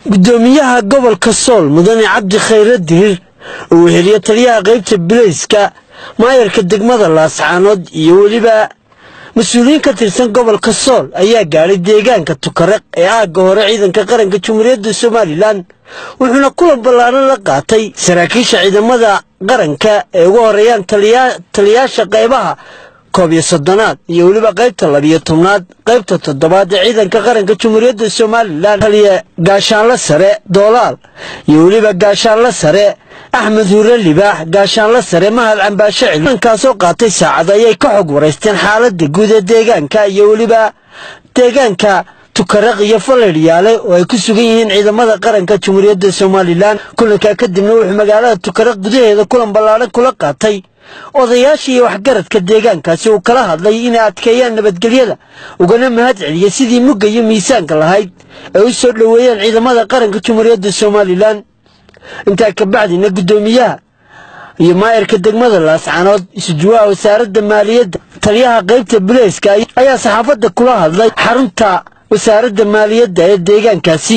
gudoomiyaha gobolka sool mudane cabdi khayre dirir uu weheliyo taliyaha qaybta bilayska maayarka degmada laascaanood iyo weliba mas-uuliyiin ka tirsan gobolka sool ayaa gaadhay deegaanka tukaraq ee aagga hore ciidanka qaranka jamhuuriyadda somalilan wuxuuna kulan ballaaran la qaatay saraakiisha ciidamada qaranka ee ugu horeeyaan taliyaasha qaybaha koob iyo soddonaad iyo weliba qaybta labiyo tobnaad qaybta toddobaad ee ciidanka qaranka jamhuuriyadda somalilan taliya gaashaanle sare doolaal iyo weliba gaashaanle sare axmed huure libaax gaashaanle sare mahad cambaashe cili kulankaasoo qaatay saacad ayay ka xog waraysteen xaaladda guud ee deegaanka iyo weliba deegaanka tukaraq iyo faledhyaale oo ay ku sugan yihiin ciidamada qaranka jamhuuriyadda somalilan kulankaa kadibna wuxuu magaalada tukaraq gudaheeda kulan ballaaran kula qaatay odayaasha iyo waxgaradka deegaankaasi uu kala hadlay inay adkeeyaan nabadgelyada ugana mahad celiyey sidii mugga iyo miisaanka lahayd ay u soo dhoweeyeen ciidamada qaranka jamhuuriyadda somalilan intaa kabacdina guddoomiyaha iyo maayarka degmada laascaanood isujuwaha wasaaradda maaliyadda taliyaha qaybta bileyska ayaa saxaafadda kula hadlay xarunta wasaaradda maaliyadda ee deegaankaasi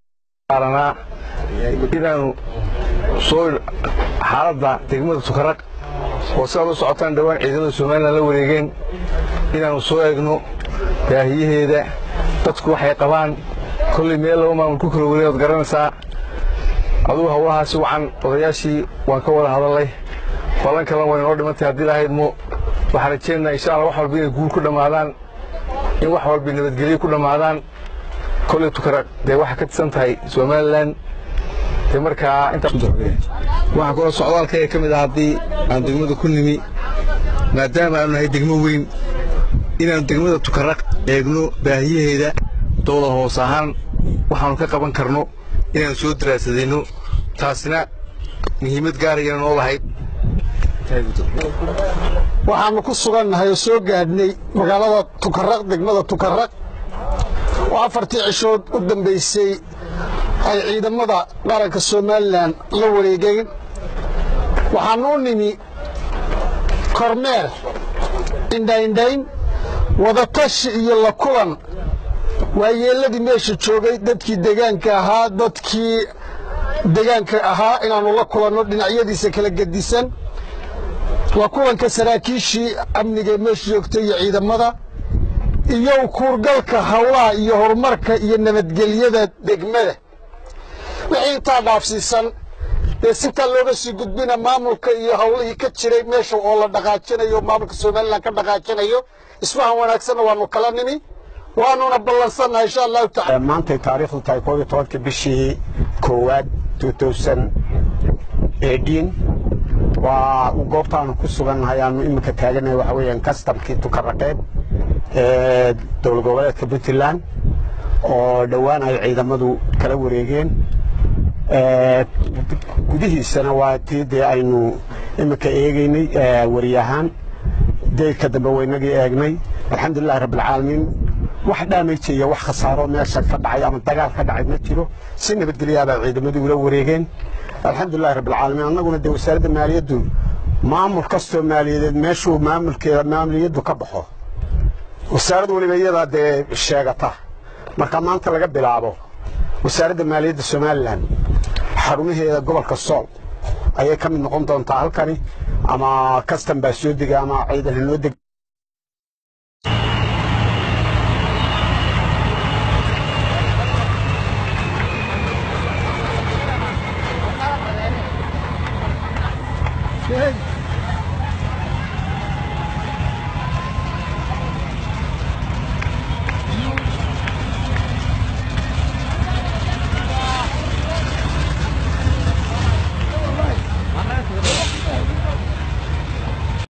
inaanu soo xaaladda degmada tukaraq oo sidaad u socotaan dhowaan ciidamada somalilan la wareegeen inaannu soo eegno baahiyaheeda dadku waxay qabaan kollay meel laba maamul ku kala wareeg ood garanaysaa adugu hawlahaasi wacan odayaashii waan ka wada hadallay ballan kalena way noo dhimantay haddii lahayd mo waxaan rajeenaha insha alla wax walba inay guul ku dhammaadaan in wax walba nabadgelyo ku dhammaadaan kolley tukaraq dee waxaa ka tirsan tahay somalilan dee markaa waxaa kaloo socdaalkayga ka mid ah haddii aan degmada ku nimi maadaama aanu nahay degmo weyn inaannu degmada tukaraq eegno baahiyaheeda dowlad hoos ahaan waxaannu ka qaban karno inaannu soo daraasadayno taasina muhiimad gaarayana noo lahayd waxaannu ku sugannahay oo soo gaadhnay magaalada tukaraq degmada tukaraq oo afartii cishood u dambaysay ay ciidamada qaranka somalilan la wareegeen waxaannu u nimi kormeer indhaindhayn wadatashi iyo la kulan waayeelladii meesha joogay dadkii degaanka ahaa dadkii degaanka ahaa inaannu la kulanno dhinacyadiisa kala gedisan waa kulanka saraakiishii amniga meesha joogtay iyo ciidamada iyo kuurgalka howlaha iyo horumarka iyo nabadgelyada degmada wixii intaa dhaafsiisan dee sitaa looga sii gudbina maamulka iyo howlihii ka jiray meesha oo la dhaqaajinayo maamulka somalilan ka dhaqaajinayo isfahan wanaagsanna waannu kala nimi waanuna ballansannaha insha allahu tacala maantay taariikhdu tahay koob iyo tobanka bishii koowaad waa goobtaanu ku sugannahay aanu iminka taaganahay waxa weeyaan kastamkii tukaraqeed ee dowlad goboleedka puntland oo dhowaan ay ciidamadu kala wareegeen gudihiisana waa tii dee aynu iminka eegaynay wariyahaan deydka dambe waynagii eegnay alxamdulilahi rabbilcaalamiin wax dhaameyja iyo wax khasaaro meesha ka dhacay ama dagaal ka dhacay ma jiro si nabadgelyaabaa ciidamadii ula wareegeen alxamdulilahi rabbilcaalamiin annaguna dee wasaaradda maaliyaddu maamul kastoo maaliyadeed meeshuu maamulkeeda maaliyaddu ka baxo wasaarad weliba iyadaa dee sheegata marka maanta laga bilaabo wasaaradda maaliyadda somalilan xarumaheeda gobolka sool ayay ka mid noqon doontaa halkani ama kastan baa soo dega ama ciidan hanoo deg Hey!